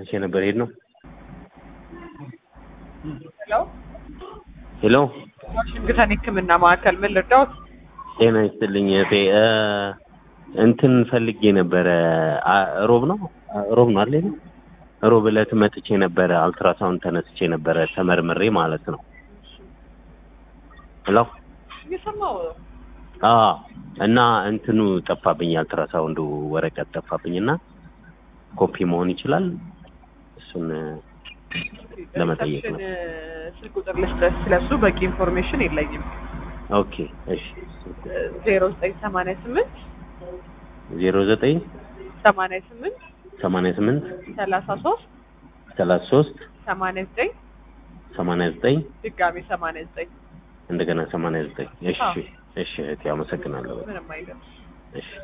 መጥቼ ነበር ሄድ ነው ሄሎ ሄሎ ዋሽንግተን ሕክምና ማዕከል ምን ልርዳዎት? ጤና ይስጥልኝ እህቴ እ እንትን ፈልጌ ነበረ አ- ሮብ ነው አ- ሮብ ነው አይደል ሮብ ዕለት መጥቼ ነበረ አልትራሳውንድ ተነስቼ ነበረ ተመርምሬ ማለት ነው ሄሎ እየሰማሁ ነው። አ እና እንትኑ ጠፋብኝ አልትራሳውንዱ ወረቀት ጠፋብኝና ኮፒ መሆን ይችላል እሱን ለመጠየቅ ነው። ሪሰፕሽን ስልክ ቁጥር ልስጥህ። ስለሱ በቂ ኢንፎርሜሽን የለኝም። ኦኬ እሺ ዜሮ ዘጠኝ ሰማንያ ስምንት ዜሮ ዘጠኝ ሰማንያ ስምንት ሰማንያ ስምንት ሰላሳ ሶስት ሰላሳ ሶስት ሰማንያ ዘጠኝ ሰማንያ ዘጠኝ ድጋሜ ሰማንያ ዘጠኝ እንደገና ሰማንያ ዘጠኝ እሺ አዎ። እሺ እህቴ አመሰግናለሁ ምንም አይደለም። እሺ